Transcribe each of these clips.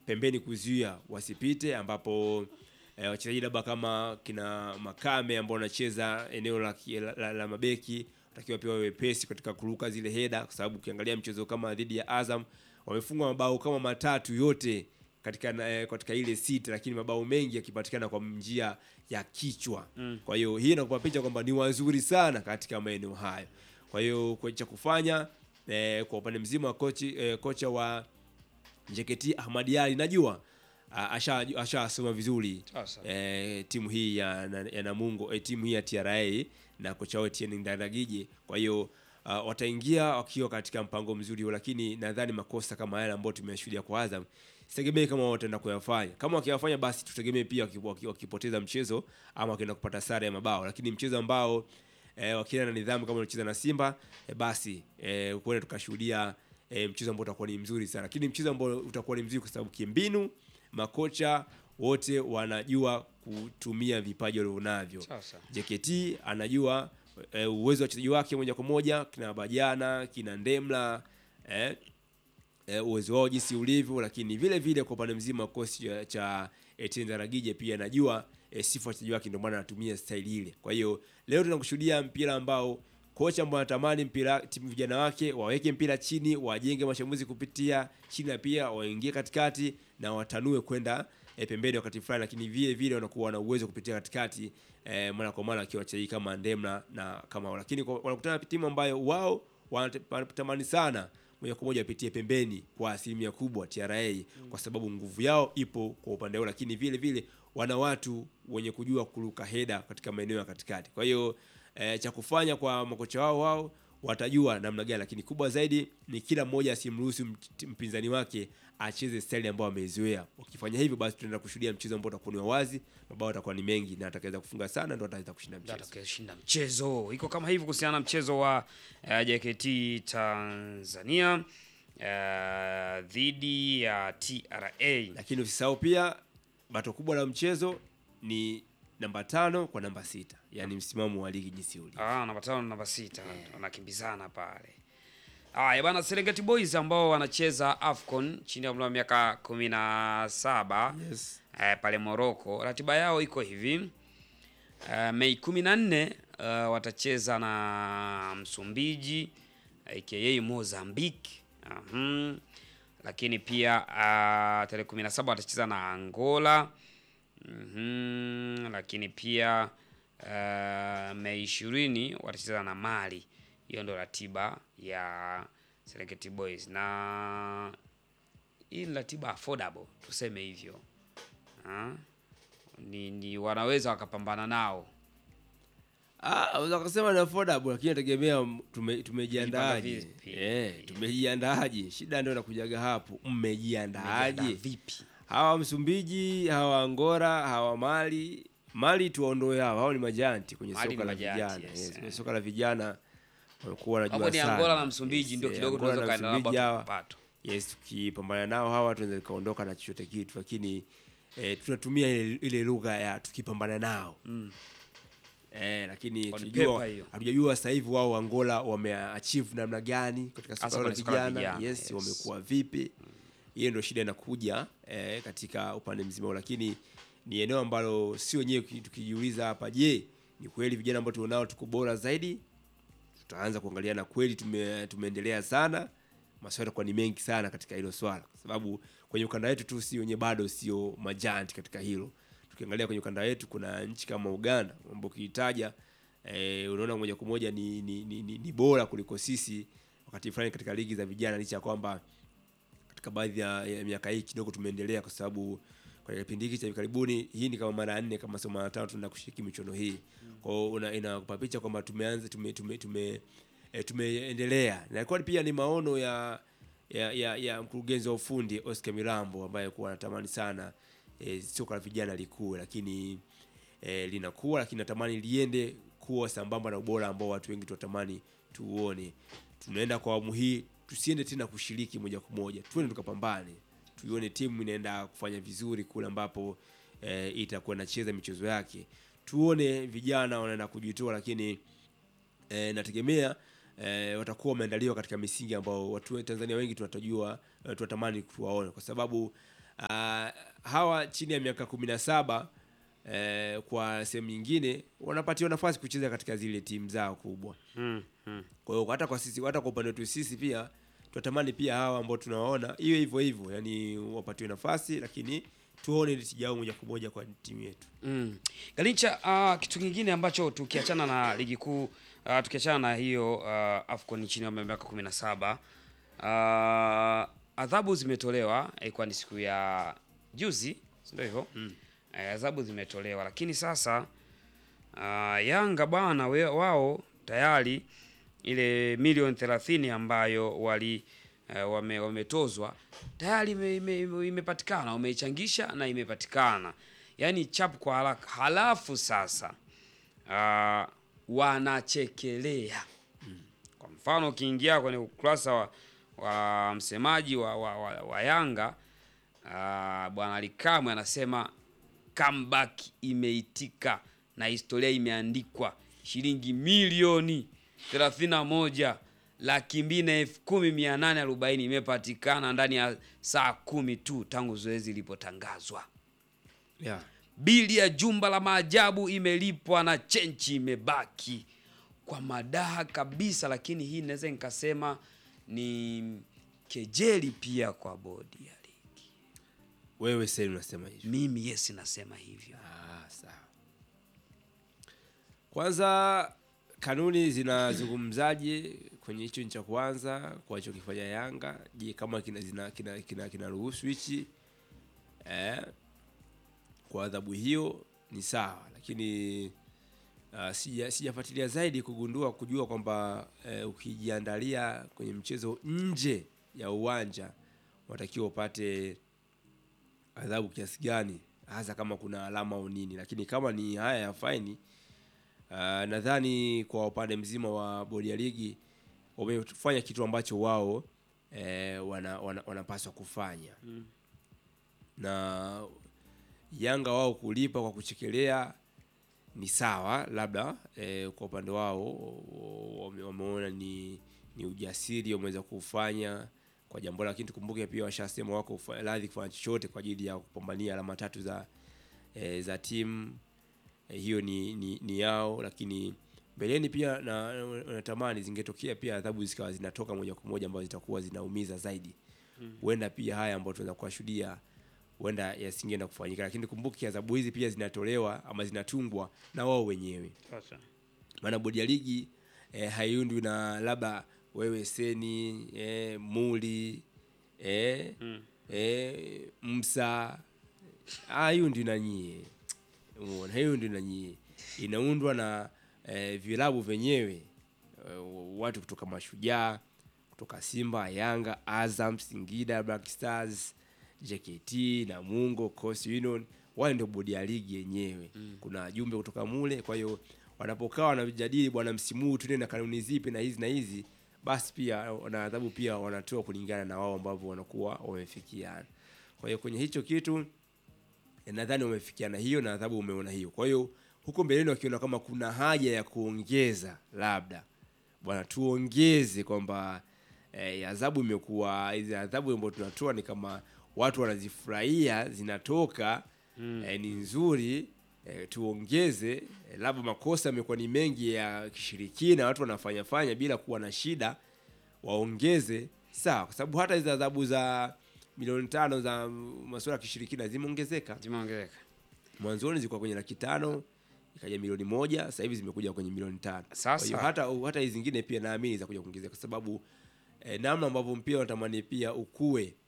pembeni kuzuia wasipite, ambapo eh, wachezaji labda kama kina Makame ambao wanacheza eneo la, ki- la, la, la mabeki watakiwa pia wawe wepesi katika kuruka zile heda, kwa sababu ukiangalia mchezo kama dhidi ya Azam wamefungwa mabao kama matatu yote katika na- eh, katika ile sita, lakini mabao mengi yakipatikana kwa njia ya kichwa. Kwa hiyo hii inakupa picha kwamba ni wazuri sana katika maeneo hayo. Kwa hiyo kwa cha kufanya eh, kwa upande mzima wa kochi, eh, kocha wa JKT Ahmad Ally najua ah, asha ashasoma vizuri Sasa. eh, timu hii ya, na- ya Namungo eh, timu hii ya TRA na kocha wao Etienne Ndayagije. Kwa hiyo ah, wataingia wakiwa katika mpango mzuri huo, lakini nadhani makosa kama yale ambayo tumeyashuhudia kwa Azam sitegemee kama wataenda kuyafanya. Kama wakiyafanya, basi tutegemee pia waki- waki- wakipoteza mchezo ama wakienda kupata sare ya mabao, lakini mchezo ambao eh, wakienda na nidhamu kama wanacheza na Simba eh, basi eh, kuenda tukashuhudia eh, mchezo ambao utakuwa ni mzuri sana, lakini mchezo ambao utakuwa ni mzuri kwa sababu kimbinu makocha wote wanajua kutumia vipaji walivyonavyo. Sasa. JKT anajua eh, uwezo wa wachezaji wake moja kwa moja, kina Bajana, kina Ndemla eh, eh, uwezo wao jinsi ulivyo, lakini vile vile kwa upande mzima wa kosi cha, cha Etienne Daragije pia anajua eh, sifa wachezaji wake, ndio maana anatumia staili ile. Kwa hiyo leo tunakushuhudia mpira ambao kocha ambao anatamani mpira timu vijana wake waweke mpira chini, wajenge mashambulizi kupitia chini, na pia waingie katikati na watanue kwenda eh, pembeni wakati fulani, lakini vile vile wanakuwa na uwezo kupitia katikati eh, mara kwa mara wakiwa wachezaji kama Ndemla na kama, lakini kwa- wanakutana na timu ambayo wao wanate- wanatamani sana moja kwa moja wapitie pembeni kwa asilimia kubwa TRA kwa sababu nguvu yao ipo kwa upande wao, lakini vile vile wana watu wenye kujua kuruka heda katika maeneo ya katikati. Kwa hiyo eh, cha kufanya kwa makocha wao wao watajua namna gani, lakini kubwa zaidi ni kila mmoja asimruhusu mt- mpinzani wake acheze staili ambayo ameizoea. Wakifanya hivyo, basi tunaenda kushuhudia mchezo ambao utakuwa ni wa wazi, mabao yatakuwa ni mengi na atakaweza kufunga sana, ndo ataweza kushinda Ndio mchezo. atakayeshinda mchezo. Iko kama hivi kuhusiana na mchezo wa uh, JKT Tanzania uh, dhidi ya TRA. lakini usisahau pia bato kubwa la mchezo ni namba tano kwa namba sita yaani msimamo wa ligi jinsi ulivyo. Ah, namba tano na namba sita wanakimbizana pale. Haya bana, Serengeti Boys ambao wanacheza AFCON chini ya umri wa miaka kumi na saba Yes. eh, pale Morocco. Ratiba yao iko hivi eh, Mei kumi na nne eh, watacheza na Msumbiji aka Mozambique. Ahum. Lakini pia uh, tarehe kumi na saba watacheza na Angola. Mhm. Lakini pia uh, Mei ishirini watacheza na Mali. Hiyo ndo ratiba ya Serengeti Boys na hii ni ratiba affordable tuseme hivyo. Ah, ni, ni wanaweza wakapambana nao Ah, unaweza kusema ni affordable lakini nategemea tume, tumejiandaaje. Jipanga vipi? Eh, tumejiandaaje. Shida ndio inakujaga hapo. Mmejiandaaje? Wamejiandaa vipi? Hawa Msumbiji, hawa Angola, hawa Mali. Mali tuwaondoe hao. Hao ni majanti kwenye Mali soka ni la majanti, vijana. yes, Yes, eh. kwenye soka la vijana wamekuwa wanajua Hapo ni sana. Angola na Msumbiji Yes, ndio eh, kidogo Angola tunaweza na kaenda Msumbiji labda hawa. pato. Yes, tukipambana nao hawa tunaweza kaondoka na chochote kitu, lakini eh, tunatumia ile, ile lugha ya tukipambana nao Mm. eh, lakini Kwa ni tujua pepa hiyo. hatujajua sasa hivi wao Angola wameachieve namna gani katika Hasa soka la kwenye soka la vijana. vijana, Yes, yes. wamekuwa vipi? Hiyo ndio shida inakuja eh, katika upande mzima, huu. lakini ni eneo ambalo si wenyewe tuki- tukijiuliza hapa, je, ni kweli vijana ambao tunao tuko bora zaidi? Tutaanza kuangalia na kweli tume, tumeendelea sana. Maswali yatakuwa ni mengi sana katika hilo swala, kwa sababu kwenye ukanda wetu tu si wenye bado sio majanti katika hilo. Tukiangalia kwenye ukanda wetu kuna nchi kama Uganda ambao ukiitaja eh, unaona moja kwa moja ni, ni, ni, ni, ni bora kuliko sisi wakati fulani katika ligi za vijana, licha ya kwamba katika baadhi ya, ya miaka hii kidogo tumeendelea, kwa sababu kwa kipindi hiki cha hivi karibuni, hii ni kama mara ya nne kama sio mara ya tano tunaenda kushiriki michuano hii. Kwa hiyo una- inakupa picha kwamba tumeanza tume, tume, tume, e, tumeendelea na ilikuwa pia ni maono ya ya, ya, ya mkurugenzi wa ufundi Oscar Mirambo ambaye kuwa anatamani sana e, soka la vijana likue, lakini e, linakuwa, lakini natamani liende kuwa sambamba na ubora ambao watu wengi tunatamani tuuone. Tunaenda kwa awamu hii, tusiende tena kushiriki moja kwa moja, tuende tukapambane, tuione timu inaenda kufanya vizuri kule ambapo e, itakuwa inacheza michezo yake, tuone vijana wanaenda kujitoa, lakini e, nategemea e, watakuwa wameandaliwa katika misingi ambao watu wa Tanzania wengi tunatajua e, tunatamani tuwaone, kwa sababu ah, hawa chini ya miaka kumi na saba eh, kwa sehemu nyingine wanapatiwa nafasi kucheza katika zile timu zao kubwa. Mm, mm. Kwa hiyo hata kwa sisi hata kwa upande wetu sisi pia tunatamani pia hawa ambao tunawaona iwe hivyo hivyo, yani wapatiwe nafasi, lakini tuone ile tija yao moja kwa moja kwa timu yetu. Mm. Galincha, uh, kitu kingine ambacho tukiachana na ligi kuu uh, tukiachana na hiyo uh, AFCON chini ya miaka 17 uh, adhabu zimetolewa ilikuwa ni siku ya juzi, si ndio hivyo? Mm. Uh, adhabu zimetolewa lakini sasa uh, Yanga bwana we- wao tayari ile milioni 30 ambayo wali uh, wame, wametozwa tayari ime- ime- ime- imepatikana, wameichangisha na imepatikana, yaani chap kwa haraka. Halafu sasa uh, wanachekelea kwa mfano ukiingia kwenye ukurasa wa, wa msemaji wa, wa, wa, wa Yanga uh, bwana Alikamwe anasema comeback imeitika na historia imeandikwa, shilingi milioni 31 laki mbili na elfu kumi mia nane arobaini imepatikana ndani ya saa kumi tu tangu zoezi lilipotangazwa. Yeah. Bili ya jumba la maajabu imelipwa na chenchi imebaki kwa madaha kabisa, lakini hii naweza nikasema ni kejeli pia kwa bodi ya ligi. Wewe sasa unasema hivyo. Mimi yes, nasema hivyo. Ah, sawa. Kwanza kanuni zinazungumzaje kwenye hicho cha kwanza kwa alichokifanya Yanga? Je, kama kina zina kina kina kinaruhusu hichi eh, kwa adhabu hiyo ni sawa, lakini uh, sija sijafuatilia zaidi kugundua kujua kwamba eh, ukijiandalia kwenye mchezo nje ya uwanja unatakiwa upate adhabu kiasi gani, hasa kama kuna alama au nini. Lakini kama ni haya ya faini uh, nadhani kwa upande mzima wa bodi ya ligi wamefanya kitu ambacho wao eh, wana, wana, wanapaswa kufanya na Yanga wao kulipa kwa kuchekelea ni sawa, labda eh, kwa upande wao wame- wameona ni, ni ujasiri wameweza kufanya kwa jambo, lakini tukumbuke pia washasema wako kufa- radhi kufanya chochote kwa ajili ya kupambania alama tatu za eh, za timu eh, hiyo ni, ni, ni yao, lakini mbeleni pia na natamani zingetokea pia adhabu zikawa zinatoka moja kwa moja ambazo zitakuwa zinaumiza zaidi huenda pia haya ambayo tunaweza kuwashuhudia huenda yasingeenda kufanyika, lakini kumbuke adhabu hizi pia zinatolewa ama zinatungwa na wao wenyewe, maana bodi ya ligi eh, haiundwi na labda wewe Seni eh, Muli eh, eh, Msa haiundwi na nyie, umeona, haiundwi na nyie, inaundwa na eh, vilabu vyenyewe eh, watu kutoka Mashujaa kutoka Simba, Yanga, Azam, Singida, Black Stars, JKT, Namungo, Coast Union, wale ndio bodi ya ligi yenyewe. Kuna wajumbe kutoka mule, kwa hiyo wanapokaa wanajadili, bwana, msimu huu tuende na kanuni zipi na hizi na hizi, basi pia na adhabu pia wanatoa kulingana na wao ambavyo wanakuwa wamefikiana. Kwa hiyo kwenye hicho kitu eh, nadhani wamefikiana hiyo na adhabu umeona hiyo. Kwa hiyo huko mbeleni wakiona kama kuna haja ya kuongeza labda bwana tuongeze kwamba eh, adhabu imekuwa hizi adhabu ambazo tunatoa ni kama watu wanazifurahia zinatoka eh, ni nzuri eh, tuongeze eh, labda makosa yamekuwa ni mengi ya kishirikina watu wanafanya fanya bila kuwa na shida waongeze sawa kwa sababu hata hizi adhabu za milioni tano za masuala ya kishirikina zimeongezeka Zimeongezeka. mwanzoni zilikuwa kwenye laki tano ikaja milioni moja sasa hivi zimekuja kwenye milioni tano Sasa- kwa hiyo hata hata hizi zingine pia naamini za kuja kuongezeka kwa sababu eh, namna ambavyo mpira unatamani pia ukue eh,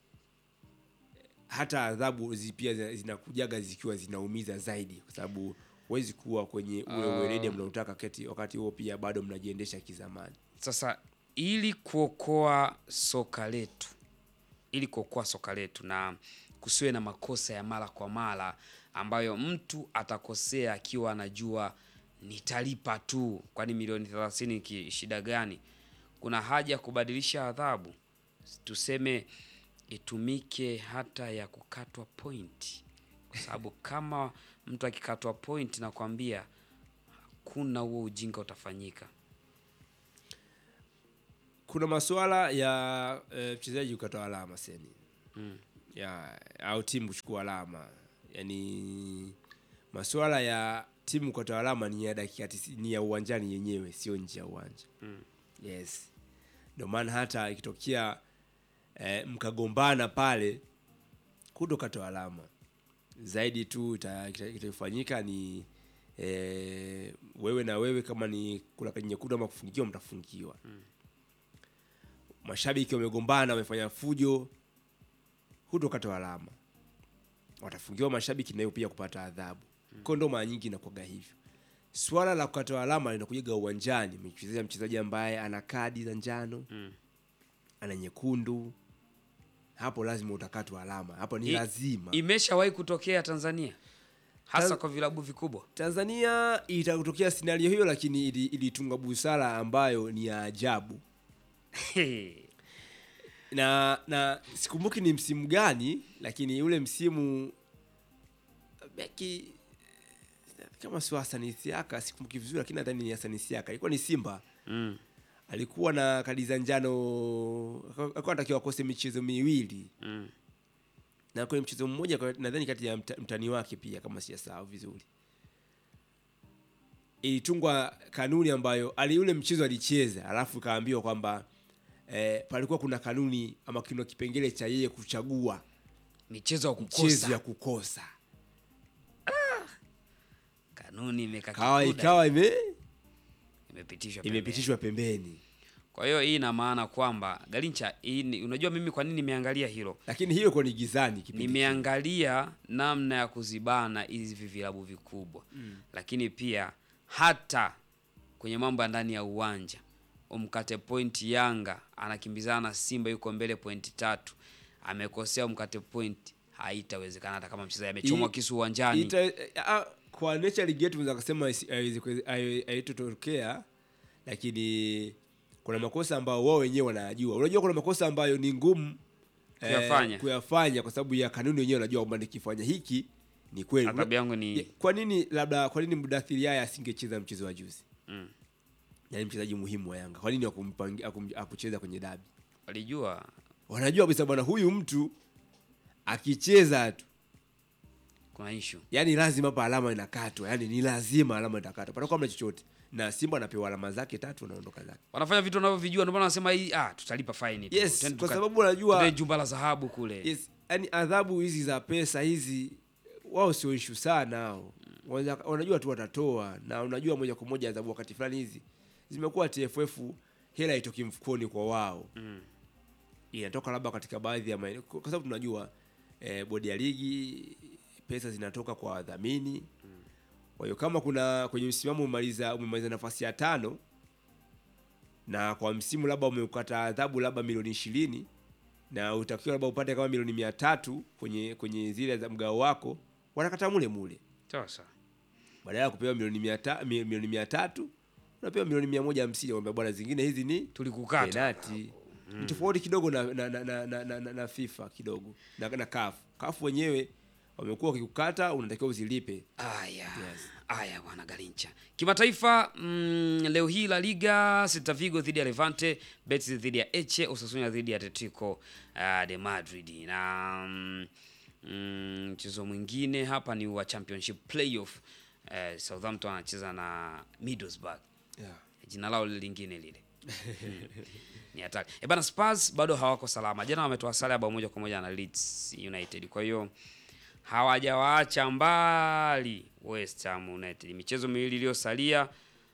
hata adhabu zi pia zina- zinakujaga zikiwa zinaumiza zaidi kwa sababu huwezi kuwa kwenye ule Ah. weledi mnaotaka kati wakati huo pia bado mnajiendesha kizamani Sasa ili kuokoa soka letu, ili kuokoa soka letu na kusiwe na makosa ya mara kwa mara ambayo mtu atakosea akiwa anajua nitalipa tu, kwani milioni 30 ki shida gani? Kuna haja ya kubadilisha adhabu, tuseme itumike hata ya kukatwa point, kwa sababu kama mtu akikatwa point, nakwambia hakuna huo ujinga utafanyika. kuna masuala ya eh, mchezaji kukata alama seni ya au timu kuchukua alama yaani masuala ya timu kutoa alama ni ya dakika tisi- ni ya uwanjani yenyewe sio nje ya uwanja Mm. yes ndio maana hata ikitokea eh, mkagombana pale kuto katoa alama zaidi tu ita- kita- kitafanyika ni eh, wewe na wewe kama ni kula kwenye nyekundu ama kufungiwa mtafungiwa mashabiki wamegombana wamefanya fujo hutokata alama watafungiwa mashabiki nayo pia kupata adhabu kwa ndo mara nyingi inakuwaga hivyo swala la kukata alama linakujaga uwanjani mchezea mchezaji ambaye ana kadi za njano Mm. ana nyekundu hapo lazima utakatwa alama hapo ni I- lazima Imeshawahi kutokea Tanzania hasa Tan- kwa vilabu vikubwa. tanzania itakutokea scenario hiyo lakini ili- ilitunga busara ambayo ni ya ajabu na na sikumbuki ni msimu gani lakini ule msimu beki kama sio Hassan Isiaka sikumbuki vizuri lakini nadhani ni Hassan Isiaka ilikuwa ni Simba mm. alikuwa na kadi za njano alikuwa anatakiwa akose michezo miwili Mm. na kwenye mchezo mmoja kwa- nadhani kati ya mta- mtani wake pia kama sijasahau vizuri ilitungwa kanuni ambayo ali ule mchezo alicheza alafu kaambiwa kwamba eh, palikuwa kuna kanuni ama kuna kipengele cha yeye kuchagua Michezo ya mchezo kukosa ya kukosa kanuni imeka kawa kikuda, ikawa ime imepitishwa pembeni. imepitishwa pembeni Kwa hiyo hii ina maana kwamba Galincha, hii ni, unajua mimi kwa nini nimeangalia hilo? lakini hiyo iko ni gizani kipindi Nimeangalia namna ya kuzibana hivi vilabu vikubwa lakini pia hata kwenye mambo ya ndani ya uwanja umkate point Yanga anakimbizana na Simba yuko mbele pointi tatu, amekosea umkate point, haitawezekana hata kama mchezaji amechomwa I- kisu uwanjani. Ita, a, kwa nature league yetu unaweza kusema isi- haiwezi kuwe- hai- haitotokea lakini kuna makosa ambayo wao wenyewe wanayajua unajua kuna makosa ambayo ni ngumu eh, Kuyafanya. kuyafanya kwa sababu ya kanuni wenyewe wanajua kwamba nikifanya hiki ni kweli Adhabu yangu Ye- ni kwa nini labda kwa nini Mudathiri Yahya asingecheza mchezo wa juzi mm, yaani mchezaji muhimu wa Yanga kwa nini akumpangi- akum- akucheza kwenye dabi walijua wanajua kabisa bwana huyu mtu akicheza tu kuna issue. yani lazima hapa alama inakatwa yani ni lazima alama itakatwa patakuwa mna chochote na simba anapewa alama zake tatu anaondoka zake Wanafanya vitu wanavyovijua, ndio maana wanasema hii ah, tutalipa faini tu. yes Twende kwa tuka- sababu unajua twende jumba la dhahabu kule. yes yani adhabu hizi za pesa hizi wao sio ishu sana hao Wanaweza- wanajua tu watatoa na unajua moja kwa moja adhabu wakati fulani hizi zimekuwa TFF hela itoki mfukoni kwa wao Mm. inatoka labda katika baadhi ya maeneo kwa sababu tunajua eh, bodi ya ligi pesa zinatoka kwa wadhamini kwa hiyo kama kuna kwenye msimamo umemaliza umemaliza nafasi ya tano na kwa msimu labda umeukata adhabu labda milioni ishirini na utakiwa labda upate kama milioni mia tatu kwenye kwenye zile za mgao wako wanakata mule mule Sasa badala ya kupewa milioni mia ta, mi- milioni mia tatu unapewa milioni mia moja hamsini kwamba bwana zingine hizi ni tulikukata. penati ni tofauti kidogo na na, na, na, na, na, na, na FIFA kidogo na, na CAF CAF wenyewe wamekuwa wakikukata unatakiwa uzilipe Aya. Yes. Aya bwana Galincha. Kimataifa mm, leo hii La Liga Celta Vigo dhidi ya Levante, Betis dhidi ya Elche, Osasuna dhidi ya Atletico uh, de Madrid. Na mm, mm, mchezo mwingine hapa ni wa Championship Playoff. Uh, Southampton anacheza na Middlesbrough. yeah. Jina lao lingine lile. Mm. Ni hatari. Eh, bana Spurs bado hawako salama. Jana wametoa sare ya bao moja kwa moja na Leeds United. Kwa hiyo hawajawaacha mbali West Ham United. Michezo miwili iliyosalia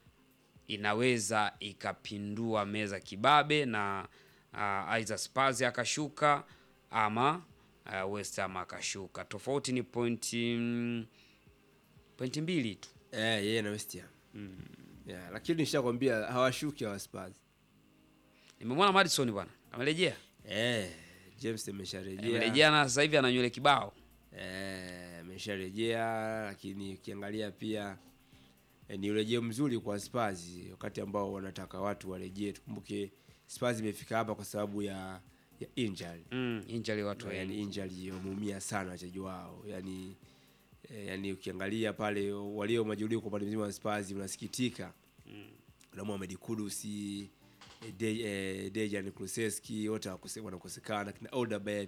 inaweza ikapindua meza kibabe na uh, aidha Spurs akashuka ama uh, West Ham akashuka. Tofauti ni pointi mm, pointi mbili tu. Eh, yeye na West Ham yeah, lakini nishakwambia hawashuki hawa Spurs Nimemwona Madison bwana. Amerejea. eh, James amesharejea Amerejea na sasa hivi ana nywele kibao. eh, amesharejea lakini ukiangalia pia eh, ni urejeo mzuri kwa Spurs wakati ambao wanataka watu warejee. Tukumbuke Spurs imefika hapa kwa sababu ya ya injury Mm, injali watu yani wengi. injury wameumia sana wachezaji wao yani eh, yani ukiangalia pale walio majeruhi kwa upande mzima wa Spurs unasikitika mm. na Mohamed Kudus eh, De, eh, Dejan Kulusevski wote wakose- wanakosekana kina Odegaard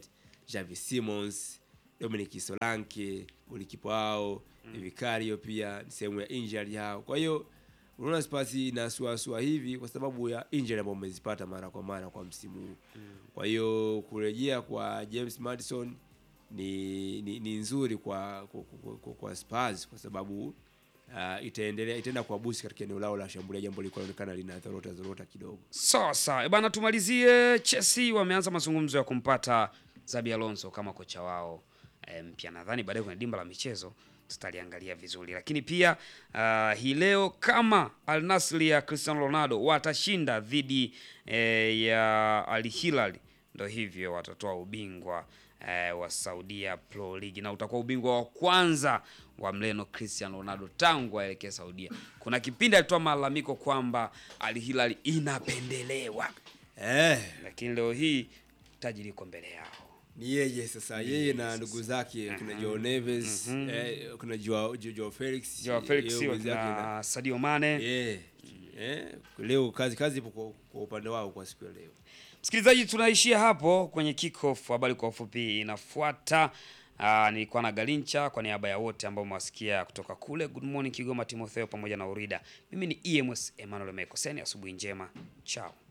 Javi Simons, Dominic Solanke, golikipa wao mm. Vicario pia ni sehemu ya injury yao. Kwa hiyo unaona Spurs inasuasua hivi kwa sababu ya injury ambayo umezipata mara kwa mara kwa msimu huu. Kwa hiyo kurejea kwa James Madison ni, ni, ni nzuri kwa kwa, kwa, kwa, kwa Spurs kwa sababu uh, itaendelea itaenda kuwabusi katika eneo lao la shambulia, jambo lilikuwa linaonekana lina zorota zorota kidogo. Sawa sawa Eh bana, tumalizie. Chelsea wameanza mazungumzo ya kumpata Zabi Alonso kama kocha wao eh, mpya. Nadhani baadaye kwenye dimba la michezo tutaliangalia vizuri, lakini pia ah, hii leo kama Al Nassr ya Cristiano Ronaldo watashinda dhidi eh, ya Al Hilal, ndo hivyo watatoa ubingwa eh, wa Saudia Pro League na utakuwa ubingwa wa kwanza wa mleno Cristiano Ronaldo tangu aelekea Saudia. Kuna kipindi alitoa malalamiko kwamba Al Hilal inapendelewa, Eh, lakini leo hii taji liko mbele yao. ni yeye sasa, yeye na ndugu zake kuna Joao Neves, eh, kuna Joao Jo- Joao Felix, Joao Felix yeye mwenzake na- na Sadio Mane. Eh, eh, leo kazi kazi ipo kwa, kwa upande wao kwa siku ya leo. Msikilizaji, tunaishia hapo kwenye kickoff. Habari kwa ufupi inafuata. Aa, nilikuwa na Galincha kwa niaba ya wote ambao umewasikia kutoka kule. Good morning Kigoma, Timotheo pamoja na Urida. Mimi ni EMS Emmanuel Mekoseni, asubuhi njema, chao.